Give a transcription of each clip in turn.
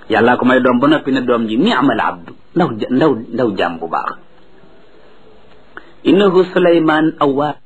yàllaa ko may doom ba noppi ne doom ji ni'mal abdu ndaw ndaw ndaw jàmm bu baax innahu suleyman awwaa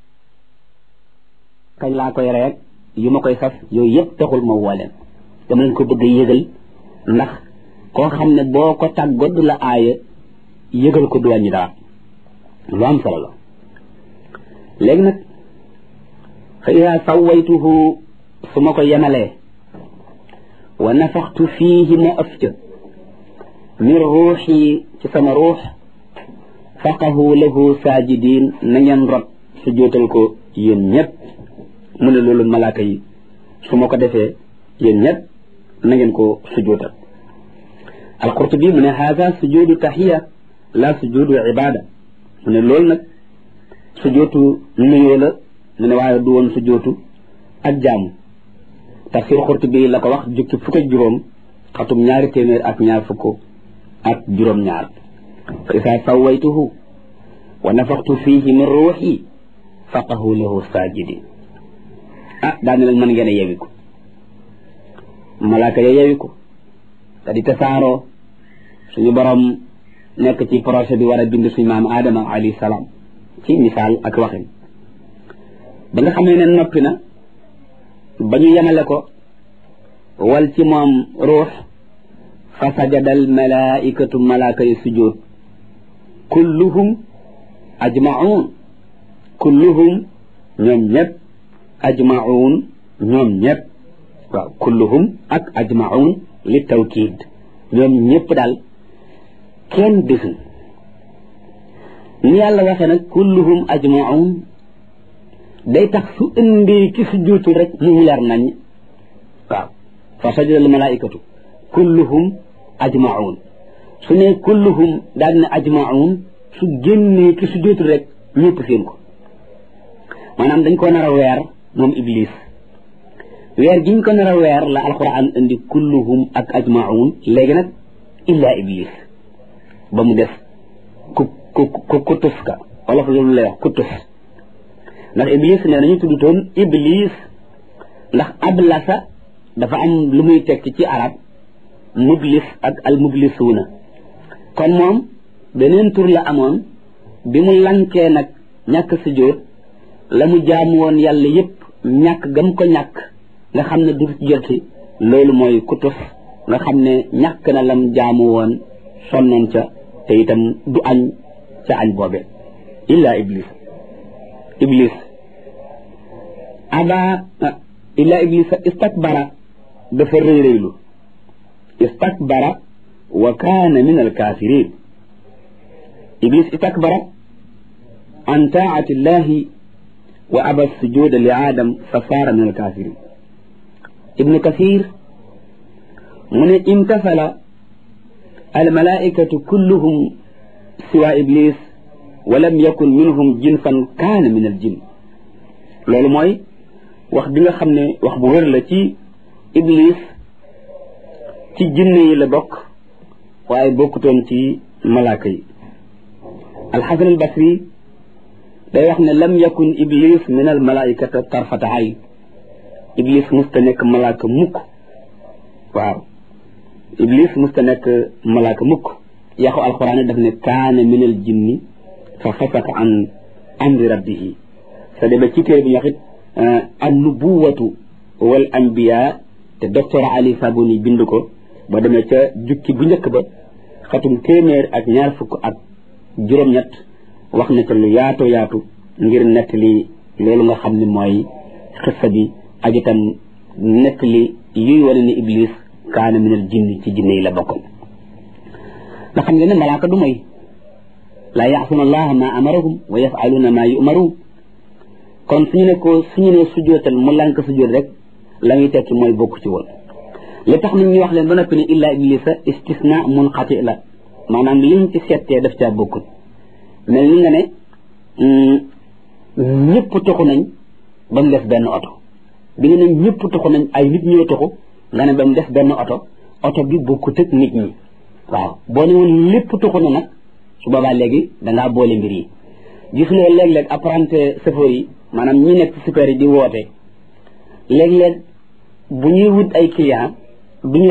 kañ laa koy reeg yu ma koy sas yooyu yëpp taxul ma woo leen dama leen ko bëgg a yëgal ndax koo xam ne boo ko tàggoo du la aaya yëgal ko du wàññi dara lu am solo la léegi nag fa ida sawaytuhu su ma ko yemalee wa nafaxtu fiihi ma ëf ca min ruuxi ci sama ruux faqahu lahu saajidin na ngeen rot su jootal ko yéen ñëpp mu ne loolu malaaka yi su ma ko defee yéen ñëpp na ngeen ko sujootal alqurtubi mu ne haada sujudu taxiya la sujudu ibada mu ne loolu nag sujootu nuyoo la mu ne waaye du woon sujootu ak jaamu tafsir qurtubi la ko wax jukki fukk ak juróom xatum ñaari téeméer ak ñaar fukk ak juróom ñaar fa isa sawaytuhu wa nafaxtu fihi min ruuxi faqahu lahu saajidin ah daal ne leen mën ngeen a yewi ko malaaka ya yewi ko te di tasaaroo suñu borom nekk ci projet bi war a bind suñu maam Adama alayhi salaam ci misaal ak waxin ba nga xamee ne noppi na ba ñu yemale ko wal ci moom ruux fa sajada al malaikatu malaaka yi sujjóot kulluhum ajmaun kulluhum ñoom ñëpp ajmaun ñoom ñëpp waaw kulluhum ak ajmaun li tawkiid ñoom ñëpp daal kenn desul ni yàlla waxee nag kulluhum ajmaun day tax su indi ki su juutul rek mu leer nañ waaw fa sajada al malaikatu kulluhum ajmaun su ne kulluhum daal ne ajmaun su génnee ki su juutul rek ñëpp seen ko maanaam dañ ko nar a weer moom iblis weer giñ ko nar a weer la alquran indi kulluhum ak ajmaun léegi nag illa iblis ba mu def ku ku ku kutus ka wala fa loolu lay wax kutus ndax iblis nee nañu tuddutoon iblis ndax ablasa dafa am lu muy tekki ci arab mublis ak al mublisuuna kon moom beneen tur la amoon bi mu lankee nag ñàkk sujjóot la mu jaamu woon yàlla yépp ñàkk gam ko ñàkk nga xam ne du joti loolu mooy kutus nga xam ne ñàkk na lam jaamu woon sonnoon ca te itam du añ ca añ boobe illa iblis iblis aba illa iblis istakbara dafa rëy rëylu istakbara wa kaana min alkafirin iblis istakbara an taati llahi wa aba sujuda li aadam fa saara min alkafirin ibnu kasir mu ne imtasala almalaikatu kulluhum siwa iblis wa lam yakun minhum jinsan kaana min aljin loolu mooy wax bi nga xam ne wax bu wér la ci iblis ci jinne yi la bokk waaye bokkutoon ci malaaka yi alxasan albasri day wax ne lam yakun iblis min almalaikata tarfata ayn iblis musta nekk malaaka mukk waaw iblis musta nekk malaaka mukk yaxu alquran daf ne kaana min al jinni fa fasaka an amri rabbihi sa demee ci téere bi ñu wax it an nubuwatu wal anbiya te docteur ali sabuni bind ko ba demee ca jukki bu njëkk ba xatum téeméer ak ñaar fukk ak juróom-ñett wax na ca lu yaatu yaatu ngir nekk li loolu nga xam ne mooy xissa bi ak itam nekk li yuy wane ni iblis kaana min al jinni ci jinne yi la bokkoon nga xam ngeen ne malaaka du moy laa yaasuna allaha ma amarahum wa yafaluuna ma yumaruun kon suñu ne ko suñu ne sujootal mu lànk sujoot rek la muy tekki mooy bokk ci woon li tax nit ñi wax leen ba noppi ne illa iblisa istisna munqati la maanaam liñ ci settee daf caa bokkul mel ni nga ne ñëpp toxu nañ ba mu des benn oto bi nga ne ñëpp toxu nañ ay nit ñoo toxu nga ne ba mu des benn oto oto bi bokkut ak nit ñi waaw boo ne woon lépp toxu na nag su boobaa léegi dangaa boole mbir yi gis nga léeg-léeg apprenti chauffeur yi maanaam ñi nekk super yi di woote léeg-léeg bu ñuy wut ay client duñu